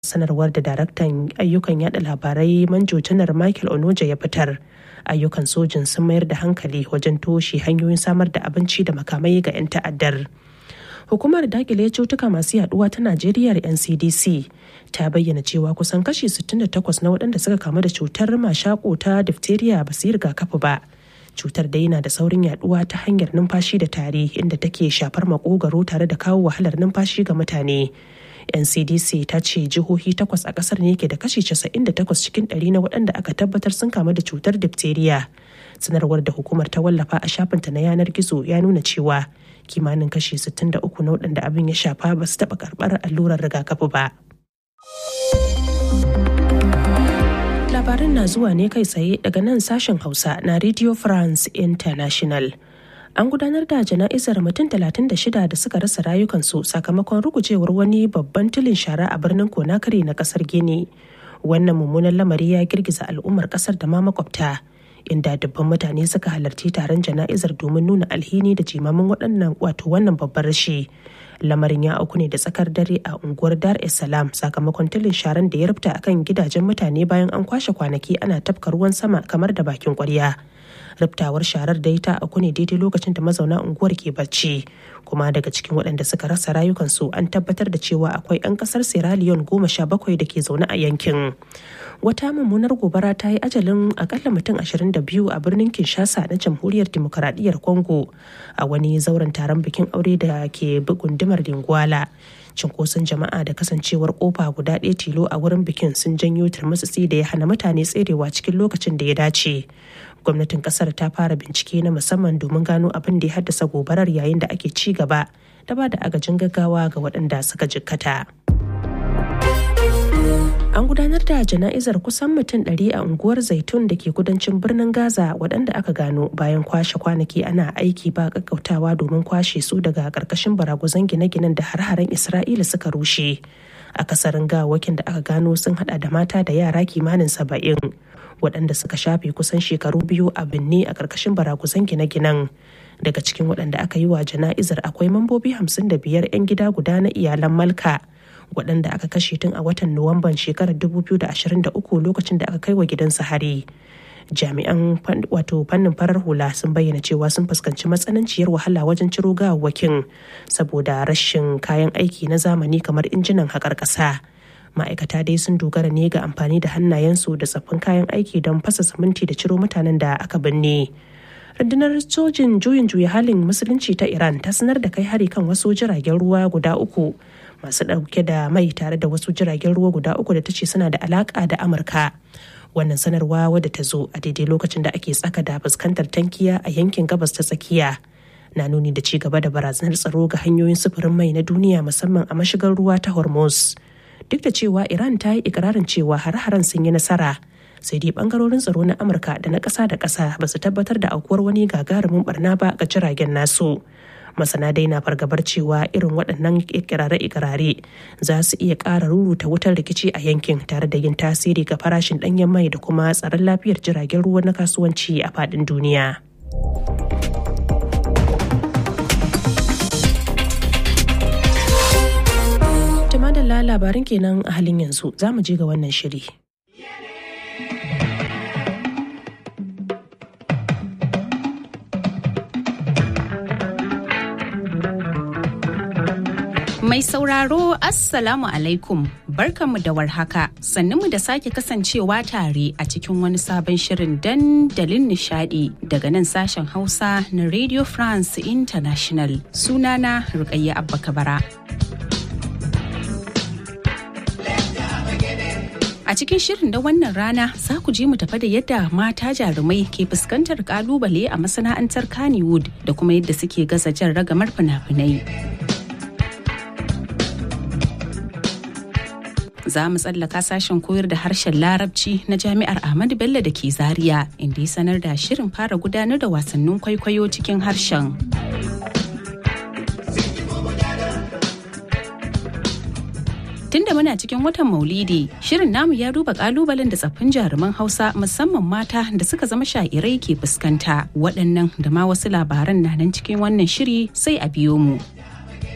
sanarwar da daraktan ayyukan yada labarai manjo janar michael onoja ya fitar ayyukan sojin sun mayar da hankali wajen toshe hanyoyin samar da abinci da makamai ga 'yan ta'addar hukumar dakile cutuka masu yaduwa ta najeriya ncdc ta bayyana cewa kusan kashi 68 na waɗanda suka kamu da cutar mashako ta diphtheria ba su yi rigakafi ba cutar dai na da saurin yaduwa ta hanyar numfashi da tari inda take shafar makogaro tare da kawo wahalar numfashi ga mutane ncdc ta ce jihohi takwas a kasar ne ke da kashi 98 cikin ɗari na waɗanda aka tabbatar sun kamu da cutar diphtheria sanarwar da hukumar ta wallafa a shafinta na yanar gizo ya nuna cewa kimanin kashi 63 na waɗanda abin ya shafa ba su taɓa karɓar allurar rigakafi ba. Labaran na zuwa ne kai tsaye daga nan sashen Hausa na Radio France International. An gudanar da jana'izar mutum 36 da suka rasa rayukansu sakamakon rugujewar wani babban tulin shara a birnin Conakry na kasar Gini. Wannan mummunan lamari ya girgiza al'ummar kasar da ma makwabta. inda dubban mutane suka halarci taron jana'izar domin nuna alhini da jimamin waɗannan wato wannan babbar rashi lamarin ya auku ne da tsakar dare a unguwar dar es salaam sakamakon tilin sharan da ya rufta akan gidajen mutane bayan an kwashe kwanaki ana tafka ruwan sama kamar da bakin kwarya riftawar sharar da ta auku ne daidai lokacin da mazauna unguwar ke bacci kuma daga cikin waɗanda suka rasa rayukansu an tabbatar da cewa akwai 'yan ƙasar sierra leone goma sha bakwai da ke zaune a yankin wata mummunar gobara ta yi ajalin akalla mutum 22 a birnin kinshasa na jamhuriyar demokaradiyyar congo a wani zauren taron bikin aure da ke gundumar lingwala cinkoson jama'a da kasancewar kofa guda ɗaya tilo a wurin bikin sun janyo turmutsitsi da ya hana mutane tserewa cikin lokacin da ya dace gwamnatin kasar ta fara bincike na musamman domin gano abin da ya haddasa gobarar yayin da ake ci gaba da ba da agajin gaggawa ga waɗanda suka jikkata. An gudanar da jana'izar kusan mutum ɗari a unguwar Zaitun da ke kudancin birnin Gaza waɗanda aka gano bayan kwashe kwanaki ana aiki ba ƙaƙƙautawa domin kwashe su daga ƙarƙashin baraguzan gine-ginen da har-haren Isra'ila suka rushe. Akasarin gawakin da aka gano sun hada da mata da yara kimanin saba'in waɗanda suka shafe kusan shekaru biyu a binne a ƙarƙashin baraguzan gine-ginen. Daga cikin waɗanda aka yi wa jana'izar akwai mambobi hamsin da biyar 'yan gida guda na iyalan Malka. waɗanda aka kashe tun a watan nuwamban shekarar 2023 lokacin da aka kai wa gidansa hari jami'an wato fannin farar hula sun bayyana cewa sun fuskanci matsananciyar wahala wajen ciro gawawwakin saboda rashin kayan aiki na zamani kamar injinan haƙar ƙasa ma'aikata dai sun dogara ne ga amfani da hannayensu da tsaffin kayan aiki don fasa siminti da ciro mutanen da aka binne rundunar sojin juyin juya halin musulunci ta iran ta sanar da kai hari kan wasu jiragen ruwa guda uku masu ɗauke da mai tare da wasu jiragen ruwa guda uku da ta ce suna da alaƙa da amurka wannan sanarwa wadda ta zo a daidai lokacin da ake tsaka da fuskantar tankiya a yankin gabas ta tsakiya na nuni da ci gaba da barazanar tsaro ga hanyoyin sufurin mai na duniya musamman a mashigar ruwa ta hormuz duk da cewa iran ta yi ikirarin cewa har-haren sun yi nasara sai dai bangarorin tsaro na amurka da na ƙasa da ƙasa ba su tabbatar da aukuwar wani gagarumin barna ba ga jiragen nasu masana dai na fargabar cewa irin waɗannan ikirare-ikirare za su iya ƙara ruruta wutar rikici a yankin tare da yin tasiri ga farashin ɗanyen mai da kuma tsaron lafiyar jiragen ruwa na kasuwanci a faɗin duniya. Tumadala labarin kenan a halin yanzu za mu je ga wannan shiri. Mai sauraro Assalamu alaikum barkanmu da warhaka mu da sake kasancewa tare a cikin wani sabon shirin dandalin nishadi daga nan sashen Hausa na Radio France International sunana Rukayya Abba Kabara. A cikin shirin da wannan rana za ku je mu tafa da yadda mata jarumai ke fuskantar kalubale a masana'antar Kannywood da kuma yadda suke gaza jan ragamar fina-finai. za mu tsallaka sashen koyar da harshen larabci na jami'ar ahmadu bello da ke zaria inda ya sanar da shirin fara gudanar da wasannin kwaikwayo cikin harshen tunda muna cikin watan maulidi shirin namu ya duba kalubalen da tsaffin jaruman hausa musamman mata da suka zama sha'irai ke fuskanta waɗannan da ma wasu labaran na nan cikin wannan shiri sai a biyo mu